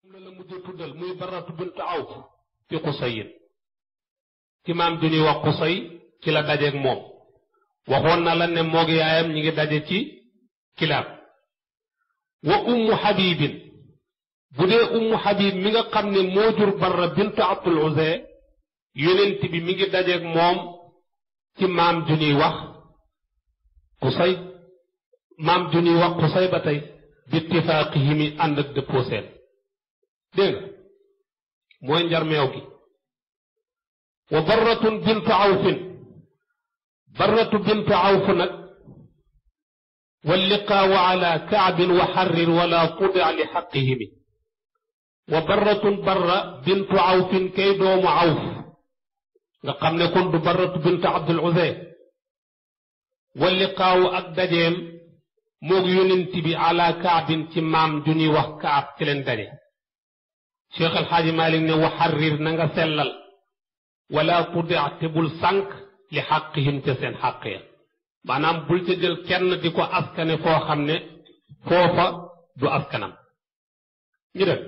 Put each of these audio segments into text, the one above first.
la la mujj tuddal muy baratu bint awf fi xusayin ci maam ju ñuy wax xusay ci la dajeeg moom waxoon na la ne moog yaayam ñi ngi daje ci kilaab wa ummu xabibin bu dee ummu xabib mi nga xam ne moo jur barra bint abdul uzay yonent bi mi ngi dajeeg moom ci maam ju ñuy wax xusay maam ju ñuy wax xusay ba tey bi ittifaaqihi mi ànd ak dëppoo seen dégg nga mooy njarmeew gi wa barratun bintu awfin barratu bintu awf nag walliqaawu ala kaabin wa xarrir wala tudic li xaqihimi wa barratun barra bintu awfin kay doomu awf nga xam ne kon du barratu bintu abdul uzay walliqaawu ak dajeem moog yonent bi ala kaabin ci maam ju ñuy wax kaab ci leen daje cheikh alxaaji malik ne wa xarrir na nga sellal wala tudic te bul sànq li xaqihim ca seen xàq ya maanaam bul ca jël kenn di ko askane foo xam ne foofa du askanam ñu def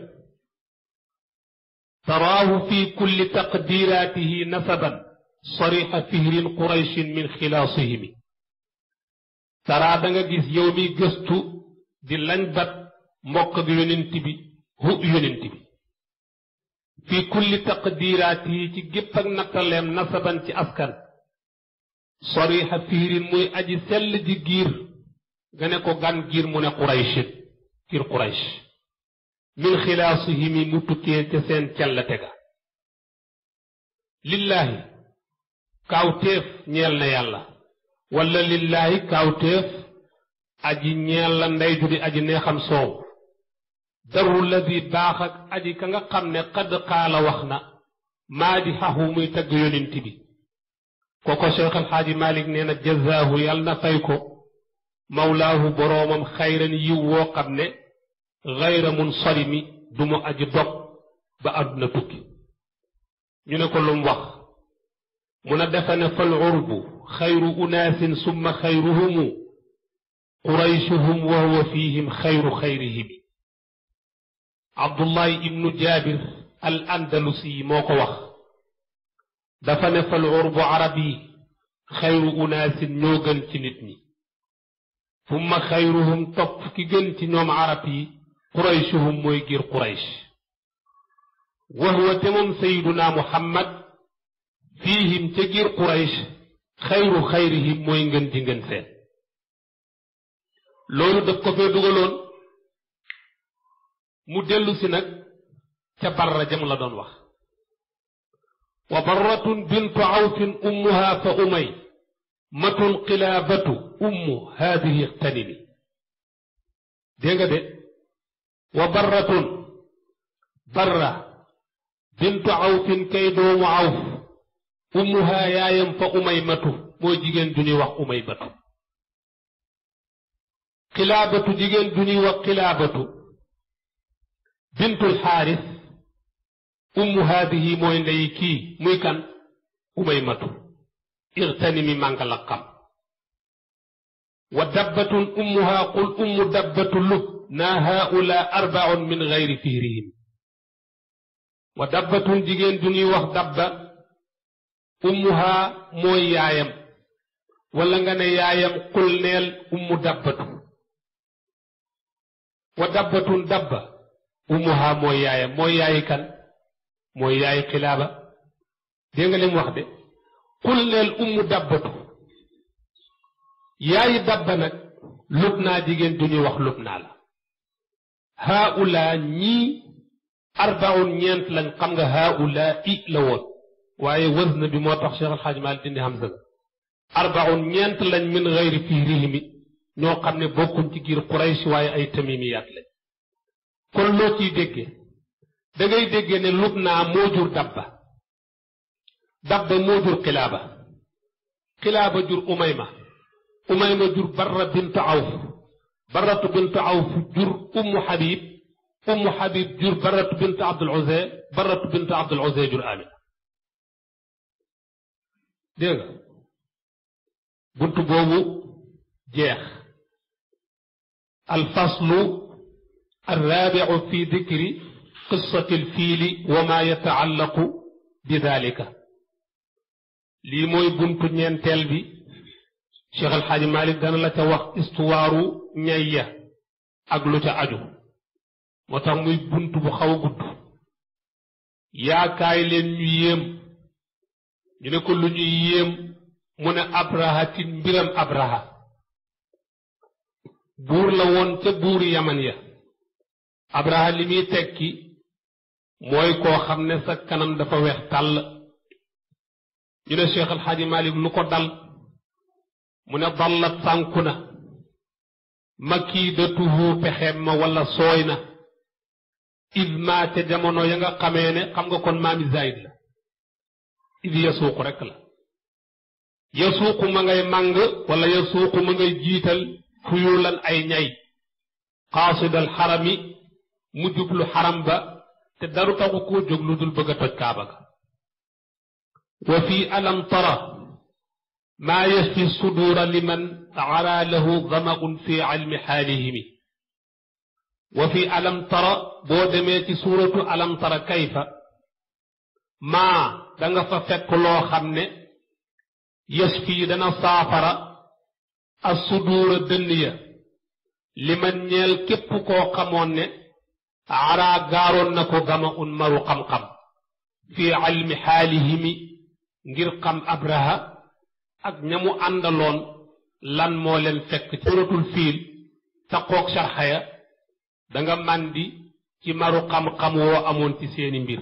taraahu fi kulli taqdiraatihi nasaban sarixa fihrin qurayshin min xilaasihimi taraa da nga gis yow mi gëstu di lañ bat mbokk ak yonent bi hu yonent bi fi kulli taqdiraatihi ci gépp ak nattaleem nasaban ci askan sorixa fiirin muy aji sell ji giir nga ne ko gan giir mu ne qurayshit giir quraysh min xilaasihimi mu tukkee ca seen cellate ga lillaahi kaawteef ñeel na yàlla wala lillaahi kaawteef aji ñeel la ndey ju di aji neexam soow daru ladi baax ak aji ka nga xam ne xadd xaala wax na maa di xaxu muy tagg yonent bi kooko cheikh alxaaji malik nee na jazaahu yàlla na fay ko mawlaahu boroomam xayran yiw woo xam ne xayra mun solimi du mu aji dog ba àdduna tukki ñu ne ko lum wax mun a defe ne fal urbu xayru unaasin summa xayruhumu qurayshuhum wa huwa fihim xayru xayrihim abdullahi ibnu jaabir al andalusi moo ko wax dafa ne fal urbu arab yi xayru unaasin ñoo gën ci nit ñi summa xayruhum topp ki gën ci ñoom arab yi qurayshuhum mooy giir quraysh wa huwa te moom sayiduna muhammad fiihim ca giir quraysh xayru xayrihim mooy ngën ji ngën seen loolu daf ko fee dugaloon mu dellu si nag ca barra jam la doon wax wa barratun bintu awfin ummuha fa umay matun qilaabatu ummu haadihi ixtanimi dégg nga de wa barratun barra bintu awfin kay doomu awf ummuha yaayam fa umay matu mooy jigéen du ñuy wax umay batu qilaabatu jigéen du ñuy wax qilaabatu bintul xaaris ummu haadihi mooy ndey kii muy kan umay matu irtanimi mànga la xam wa dabbatun ummuha qul ummu dabbatu lub naa haula arbaun min gayri fihrihim wa dabbatun jigéen du ñuy wax dabba ummuha mooy yaayam wala nga ne yaayam qul neel ummu dabbatu wa dabbatun dabba ummuha mooy yaayam mooy yaayi kan mooy yaayi xilaaba dégg nga li mu wax de qul neel ummu dabbatu yaayi dabba nag lub naa jigéen du ñuy wax lub naa la haula ñii arbaun ñeent lañ xam nga haula i la woon waaye wazn bi moo tax Cheikh Alxaaj Maalik dindi hamza ga arbaun ñeent lañ min gayri fihrihimi ñoo xam ne bokkuñ ci giir Quraysh waaye ay tamimiyaat lañ kon loo ciy déggee da ngay déggee ne Lubnaa moo jur dabba dabba moo jur xilaaba xilaaba jur umayma umayma jur barra bintu awf barratu bintu awf jur ummu xabib ummu xabib jur barratu bintu abdul uzay barratu bintu abdul uzay jur amina dégg nga buntu boobu jeex alfaslu الرابع في ذكر qissati alfiili wa ma yataallaqu bi dalika lii mooy buntu ñeenteel bi Cheikh El Hadj Malick dana la ca wax istuwaaru ñay ya ak lu ca aju moo tax muy bunt bu xaw a gudd yaakaay leen ñu yéem ñu ne ko lu ñuy yéem mu ne abraha ci mbiram abraha buur la woon ca buuri yaman ya abraha li muy tekki mooy koo xam ne sa kanam dafa weex tàll ñu ne Cheikh El Hadj Malick lu ko dal mu ne dallat sànku na makiidatuhu pexeem ma wala sooy na id ma ca jamono ya nga xamee ne xam nga kon maami zaid la id yasuuqu rekk la yasuuqu ma ngay màng wala yasuuqu ma ngay jiital fuyulan ay ñay qaasidal xarami mu jublu xaram ba te daru taxu koo jóg lu dul bëgg a toj kaaba ga wa fi alam tara maa yashfi suduura liman ara lahu damaun fi ilmi xaalihimi wa fi alam tara boo demee ci suuratu alam tara kayfa maa danga fa fekk loo xam ne yashfi dana saafara assuduura dënn ya liman ñeel képp koo xamoon ne araa gaaroon na ko gama un maru xam-xam fi ilmi xaalihimi ngir xam abraha ak ñamu àndaloon lan moo leen fekk ci suratul fiil taqoog sarxaya danga màndi ci maru xam-xam woo amoon ci seeni mbir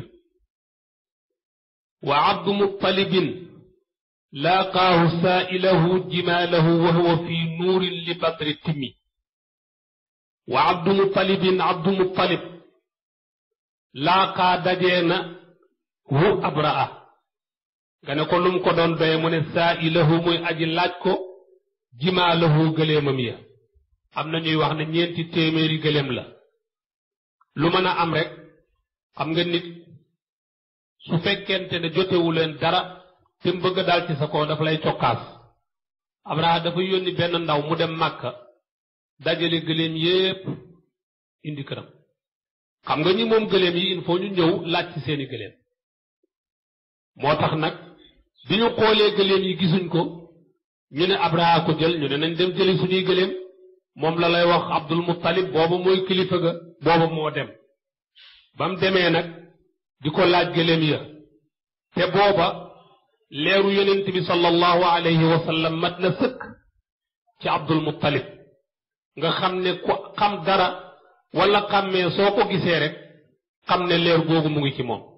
wa abdu muttalibin laaqaahu saailahu jimaalahu wa huwa fi nuurin li badri timmi wa abdu muttalibin abdu muttalib laaqaa dajee na hu abraa nga ne ko lum ko doon doye mu ne saailahu muy aji laaj ko jimaalahu gëléemam ya am na ñuy wax ne ñeenti téeméeri gëléem la lu mën a am rek xam nga nit su fekkente ne jotewu leen dara te mu bëgg daal ci sa kaw dafa lay cokkaas Abraha dafa yónni benn ndaw mu dem Màkka dajale gëléem yépp indi këram xam nga ñi moom gëléem yi il faut ñu ñëw laaj ci seeni gëléem moo tax nag bi ñu xoolee gëléem yi gisuñ ko ñu ne Abraha ko jël ñu ne nañ dem jëli suñuy gëléem moom la lay wax Abdul Muttalib booba mooy kilifa ga booba moo dem ba mu demee nag di ko laaj gëléem ya te booba leeru yonent bi sallallahu alayhi wa sallam mat na sëkk ci Abdul Muttalib nga xam ne ku xam dara wala xàmmee soo ko gisee rek xam ne leer googu mu ngi ci moom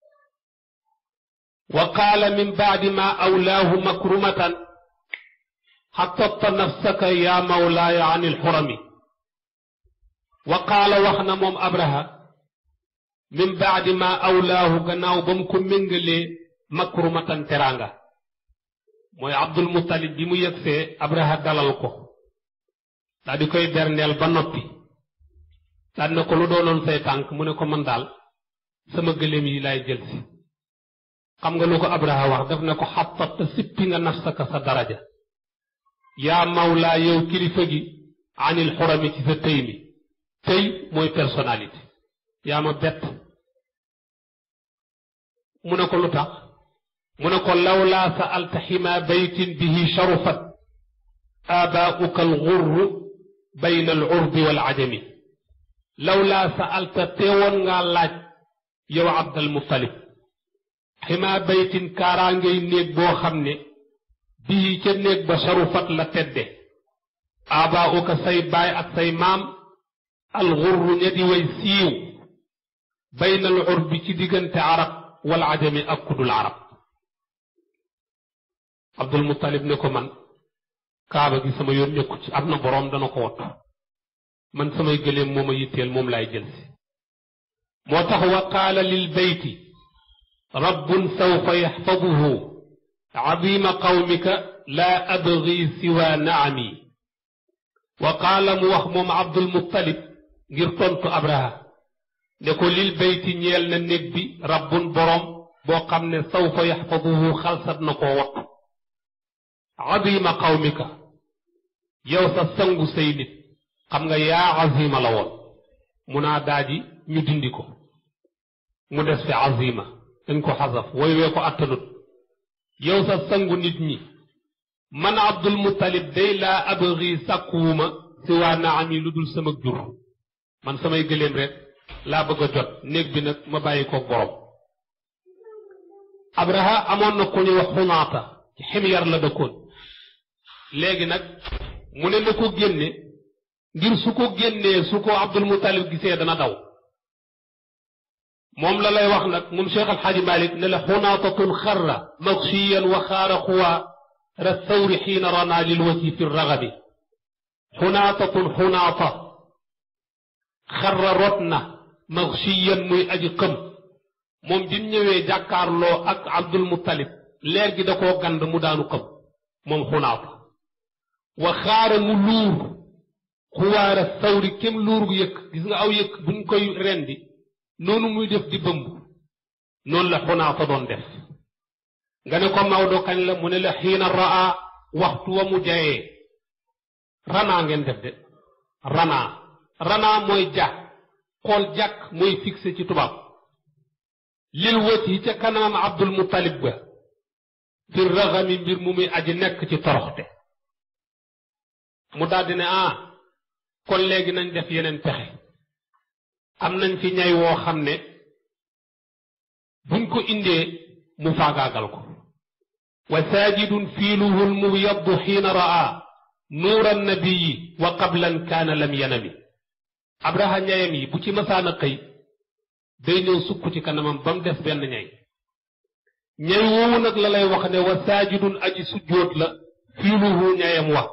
wa qaala min baadi ma awlaahu makrumatan xattatta nafsaka yaa mawlaaya an ilxurami wa qaala wax na moom abraha min baadi ma awlaahu gannaaw ba mu ko méngalee makrumatan teraanga mooy abdul muttalib bi mu yëgsee abraha dalal ko daa di koy berndeel ba noppi daal na ko lu doonoon say tànk mu ne ko man daal sama gëléem yi laay jël si xam nga lu ko abraha wax def na ko xattatta sippi nga nafsaka sa daraja yaa mawlaa yow kilifa gi anil xurami ci sa tëy mi tëy mooy personnalité yaa ma bett mu ne ko lu tax mu ne ko lawlaa sa'alta xima baytin bihi sharufat aabaa'uka alxurru bayna alurbi wal ajami lawlaa sa'alta teewoon ngaa laaj yow abdal muttalib xima baytin kaaraangay néeg boo xam ne bii ca néeg ba sharufat la tedde aabaa'uka say baay ak say maam alxurru ña di way siiw bayna alurbi ci diggante arab wal ajami ak kudul arab abdul muttalib ne ko man kaaba gi sama yoon ñëkku ci am na boroom dana ko wattu man samay gëléem moo ma yitteel moom laay jël si moo tax wa qaala lil beyti rabbun sawfa yaxfaduhu azima qawmika laa abgi siwa naami wa qaala mu wax moom abdul muttalib ngir tontu abraha ne ko lil beyti ñeel na néeg bi rabbun boroom boo xam ne sawfa yaxfaduhu xalsat na koo wattu azima qawmika yow sa sangu say nit xam nga yaa azima la woon mu naa daaji ñu dindi ko mu des fi azima dañ ko xasaf woy wee ko attanut yow sa sangu nit ñi man abdul muttalib day laa abri sàkkuwuma si waa naami lu dul sama jur man samay gëléem rek laa bëgg a jot néeg bi nag ma bàyyi ko borom abraha amoon na ku ñuy wax xunaata ci ximyar la dëkkoon léegi nag mu ne na ko génne ngir su ko génnee su ko abdul muttalib gisee dana daw moom la lay wax nag moom cheikh alxaaji malik ne la xunaatatun xarra magshiyan wa xaara xuwaa ra thawri xiina rana lil wajhi fi ragabi xunaatatun xunaata xarra rot na magshiyan muy aji xëm moom bi mu ñëwee jàkkaarloo ak abdul muttalib leer gi da koo gand mu daanu xëm moom xunaata wa xaara mu luur xuwaara thawri kem luur gu yëkk gis nga aw yëkk buñ koy rendi noonu muy def di bëmb noonu la xunaata doon def nga ne ko Maodo kañ la mu ne la xiina raa waxtu wa mu jayee ranaa ngeen def de ranaa ranaa mooy ja xool jàkk mooy fixé ci tubaab lil wët yi ca kanamam Abdul Muttalib ba fi raxami mbir mu muy aji nekk ci toroxte mu daldi ne ah kon léegi nañ def yeneen pexe am nañ fi ñay woo xam ne buñ ko indee mu faagaagal ko wa saajidun fiiluhu lmubyaddu xiina raa nuura annabiyi wa qablan kaana lam yanami abraha ñayam yi bu ci masaana xëy day ñëw sukk ci kanamam ba mu des benn ñay ñay woowu nag la lay wax ne wa saajidun aji sujjóot la fiiluhu ñayam wa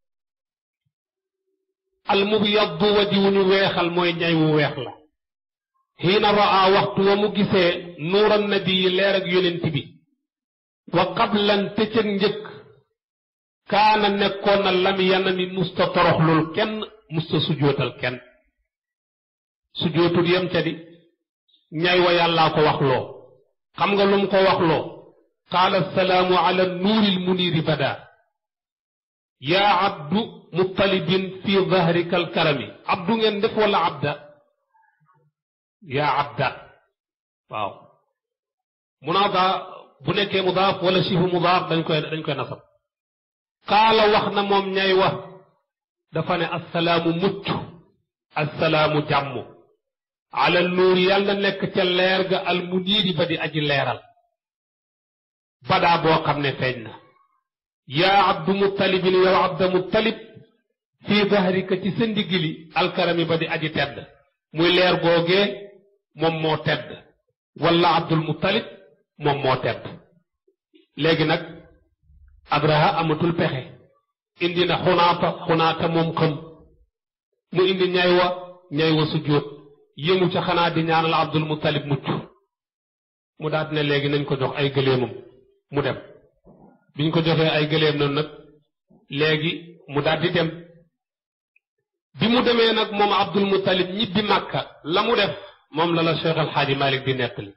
almubyaddu waji wu ñu weexal mooy ñay wu weex la xiina raa waxtu wa mu gisee nuuran nabi leer ak yonent bi wa qablan tëccëg njëkk kaana nekkoon na lam yanami musta toroxlul kenn musta sujootal kenn sujootul yem ca di ñay wa yàllaa ko waxloo xam nga lu mu ko waxloo qaala salaamu ala nuuril muniiri bada yaa abdu muttalibin fi dahrika alkarami abdu ngeen def wala abda yaa abda waaw munaada bu nekkee mudaaf wala sifu mudaaf dañ koy dañ koy nasab qaala wax na moom ñay wax dafa ne assalaamu mucc assalaamu jàmm ala nuur yàlla nekk ca leer ga al muniiri ba di aji leeral badaa boo xam ne feeñ na yaa abdu muttalibin yow abda muttalib fii dahrika ci sa ndigili alkarami ba di aji tedd muy leer googee moom moo tedd wala abdul muttalib moom moo tedd léegi nag abraha amatul pexe indi na xunaata xunaata moom xam mu indi ñay wa ñay wa sujjóot yëmu ca xanaa di ñaanal abdul muttalib mucc mu daat ne léegi nañ ko jox ay gëléemam mu dem biñ ko joxee ay gëléem noonu nag léegi mu daat di dem bi mu demee nag moom abdul muttalib ñibbi màkka la mu def moom la la cheikh alxaaji malik di nettali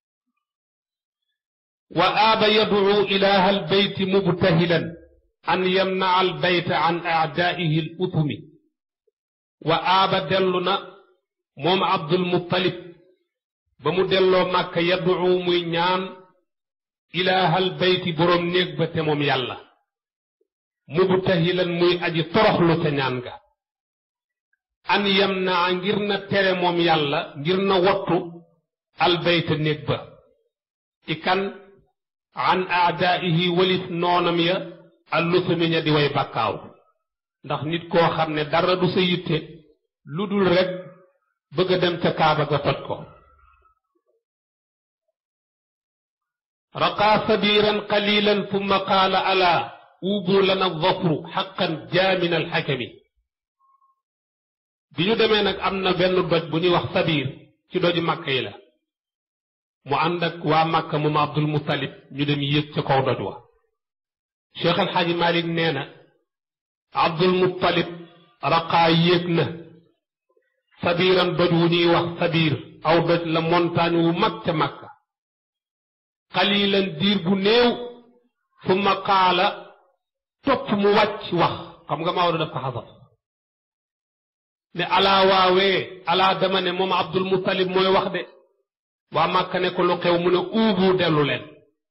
wa aaba yadcu ilaha albeyti mubtahilan an yamnaca albayta an aadaihi al utumi wa aaba dellu na moom abdul muttalib ba mu delloo màkka yadcu muy ñaan ilaha albeyti boroom néeg ba te moom yàlla mubtahilan muy aji toroxlu ca ñaan ga an yamnaa ngir na tere moom yàlla ngir na wattu albayta néeg ba ci kan an aadaihi walif noonam ya allusami ña di way bakkaaw ndax nit koo xam ne dara du sa yitte lu dul rek bëgg a dem ca kaaba ga toj ko raqaa sabiran qalilan thumma qaala ala uubu lana dafru xaqan jaamin alxakami bi ñu demee nag am na benn doj bu ñuy wax sabiir ci doju màkka yi la mu ànd ak waa màkka moom abdul muttalib ñu dem yéeg ca kaw doj wa cheikh alxaaji malik nee na abdul muttalib raqaa yéeg na sabiiran doj wu ñuy wax sabiir aw doj la montagne wu mag ca màkka xalilan diir bu néew summa qaala topp mu wàcc wax xam nga Maodo daf ko xasaf ne alaa waawee alaa dama ne moom abdul muttalib mooy wax de waa Màkka ne ko lu xew mu ne uubu dellu leen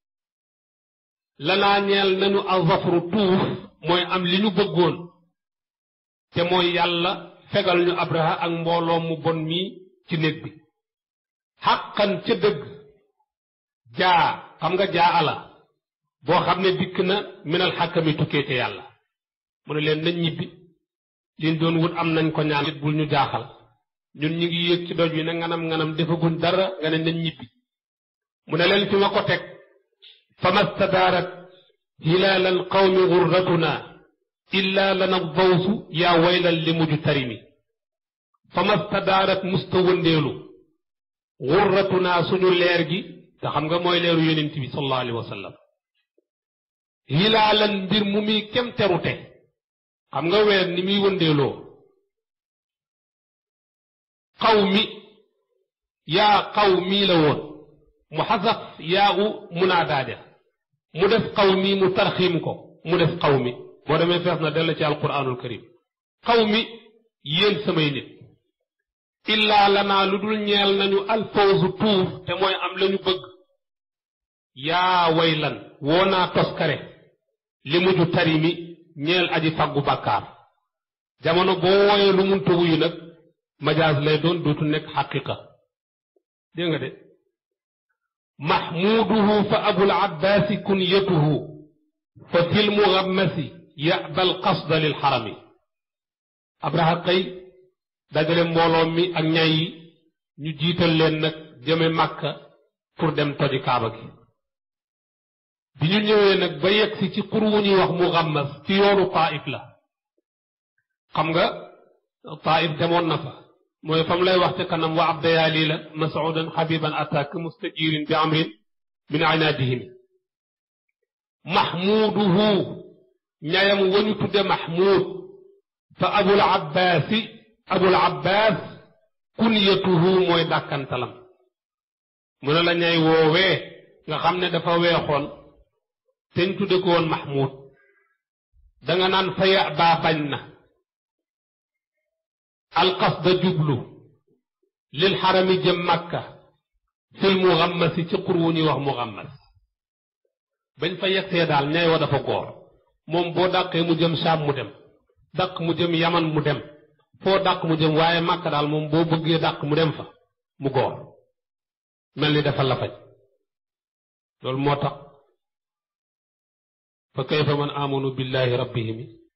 lanaa ñeel nañu azafru tuuf mooy am li ñu bëggoon te mooy yàlla fegal ñu abraha ak mbooloo mu bon mii ci néeg bi xàqan ca dëgg jaa xam nga jaa ala boo xam ne dikk na minal xàkkami tukkee te yàlla mu ne leen nañ ñibbi liñ doon wut am nañ ko ñaan bul ñu jaaxal ñun ñu ngi yéeg ci doj wi na nganam nganam defaguñ dara nga ne nañ ñibbi mu ne leen fi ma ko teg fama stadaarat hilaal al qawmi gurratuna illa lana dawsu yaa waylal li mujj tarimi fama stadaarat musta wëndeelu gurratuna suñu leer gi te xam nga mooy leeru yonent bi sallallahu alayhi wa sallam hilaalan mbir mu muy kem terute xam nga weer ni muy wëndeeloo xaw mi yaa xaw mii la woon mu xasaf yaa u munaadaaja mu def xaw mi mu tarxiim ko mu def xaw mi boo demee fees na dell ci alquranul karim xaw mi yéen samay nit illaa lanaa lu dul ñeel nañu alfawzu tuuf te mooy am lañu bëgg yaa waylan woo naa toskare li mujj tarimi ñeel aji faggu bàkkaar jamono boo wooyee lu munta wuyu nag majaas lay doon dootu nekk xaqiqa dégg nga de mahmuduhu fa abul abbaasi kunyatuhu fa fil mugammasi yaba al qasda lil xarami abraha kay dajale mbooloo mi ak ñay yi ñu jiital leen nag jëme màkka pour dem toji kaaba gi bi ñu ñëwee nag ba yegsi ci xur wu ñuy wax mugammas ci yoonu taif la xam nga taif demoon na fa mooy fam lay wax ca kanam wa abdayaali la masudan xabiban attaque mustajirin bi amrin min inaadihim mahmuduhu ñayam wañu tudde mahmud fa abul abbaasi abul abbaas kunyatuhu mooy dàkkantalam mu ne la ñay woowee nga xam ne dafa weexoon te ñu tudde ko woon mahmud danga naan fa ya baa bañ na alqasda jublu lil xarami jëm makka fil mugammasi ci xur wu ñuy wax mugammas bañ fa yegsee daal ñay wa dafa góor moom boo dàqee mu jëm saam mu dem dàq mu jëm yaman mu dem foo dàq mu jëm waaye makka daal moom boo bëggee dàq mu dem fa mu góor mel ni dafa lafañ loolu moo tax fa kayfa man amanu billahi rabbihim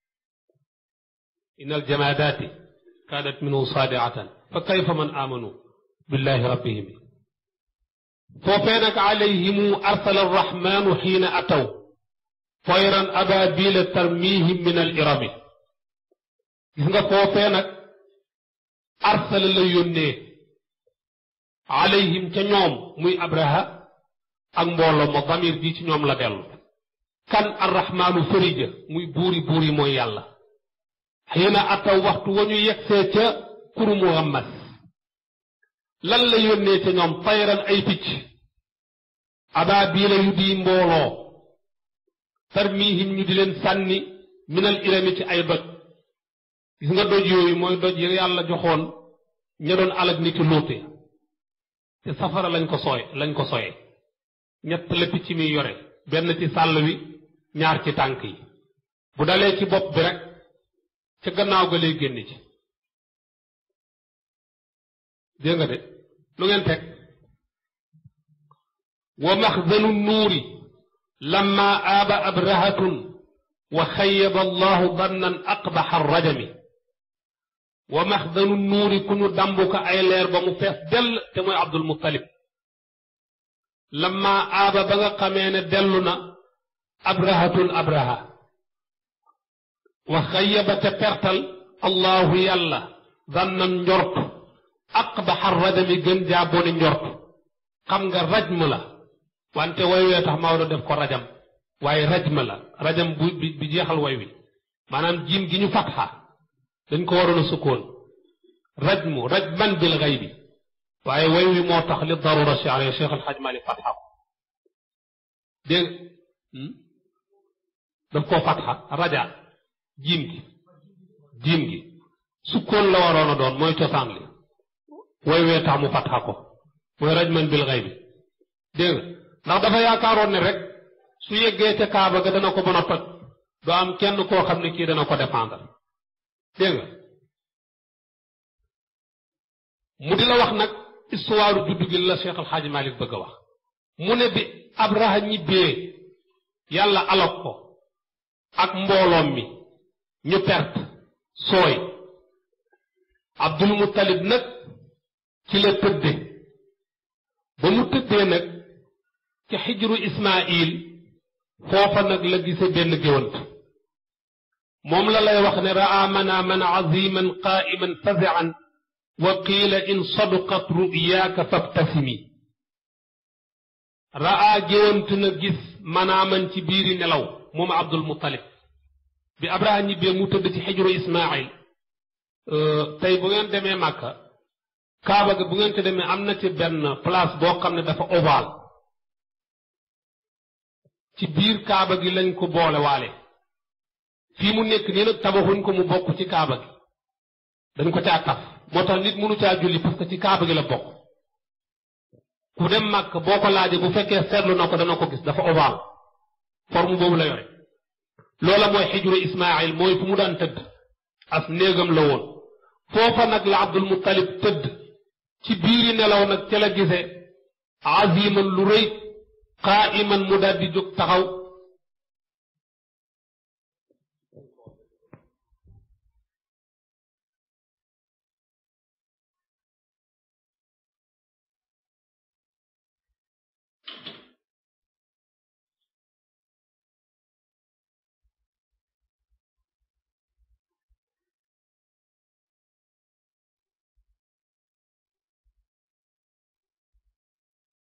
in aljamaadaati kaanat minhu saadiatan fa kayfa man amanu billahi rabbihim foofee nag alayhimu arsala arrahmanu xiina ataw toyran ababila tarmihim min al irami gis nga foofee nag arsala la yónnee alayhim ca ñoom muy abraha ak mbooloo ma damir bi ci ñoom la dellu kan arrahmaanu farija muy buuri buuri mooy yàlla xiina ataw waxtu wa ñu yegsee ca kuru muhammas lan la yónnee ca ñoom tayran ay picc abaabiila yu di mbooloo tarmihim ñu di leen sànni minal irami ci ay doj gis nga doj yooyu mooy doj yi yàlla joxoon ña doon alag nit ki lóote te safara lañ ko sooy lañ ko soye ñett la picc mi yore benn ci sàll wi ñaar ci tànk yi bu dalee ci bopp bi rek ca gannaaw ga lay génn ci dégg nga de lu ngeen teg wa maxzanu nuuri lamma aaba abrahatun wa xayyaba allahu dannan aqbaxa rajami wa maxdanu nuuri ku ñu dambu ko ay leer ba mu fees dell te mooy abdul muttalib lamma aaba ba nga xamee ne dellu na abrahatun abraha wa xayyaba te pertal allahu yàlla dannan njort aqbaxa rajami gën jaa boni njort xam nga rajm la wante way wee tax Maodo def ko rajam waaye rajma la rajam bu bi jeexal way wi maanaam jiim gi ñu fatxa dañ ko waroon a sukkoon rajmu rajman bil xaybi waaye way wi moo tax li darura shi'riya Cheikh Al Hadj Malick fatxa ko dégg daf koo fatxa raja jiim gi jiim gi sukkoon la waroon a doon mooy cosaan li way wee tax mu fatxa ko mooy rajman bil xaybi dégg nga ndax dafa yaakaaroon ne rek su yeggee ca kaaba ga dana ko mën a toj du am kenn koo xam ne kii dana ko défendre dégg nga mu di la wax nag histoire juddu gi la Cheikh Al Hadj Malick bëgg a wax mu ne bi Abraha ñibbee yàlla alok ko ak mbooloom mi ñu perte sooy Abdul Muttalib nag ci la tëdde ba mu tëddee nag ci xijru Ismaayil foofa nag la gise benn géwant moom la lay wax ne raa manaaman aziman qaa'iman fazi'an wa qiila in sadaqat ru'yaaka fabtasimi raa géwant na gis manaaman ci biiri nelaw moom Abdul Muttalib bi Abraha ñibbee mu tëdd ci xijru Ismaayil tey bu ngeen demee Màkka Kaaba ga bu ngeen te demee am na ci benn place boo xam ne dafa ovale ci biir Kaaba gi lañ ko boole waale fii mu nekk nii nag tabaxuñ ko mu bokk ci Kaaba gi dañ ko caa taf moo tax nit mënu caa julli parce que ci Kaaba gi la bokk ku dem Màkka boo ko laajee bu fekkee seetlu na ko dana ko gis dafa ovale forme boobu la yore loola mooy xijru Ismaayil mooy fu mu daan tëdd as néegam la woon foofa nag la Abdul Muttalib tëdd ci biiri nelaw nag ca la gise aziman lu rëy qaa'iman mu daal di jóg taxaw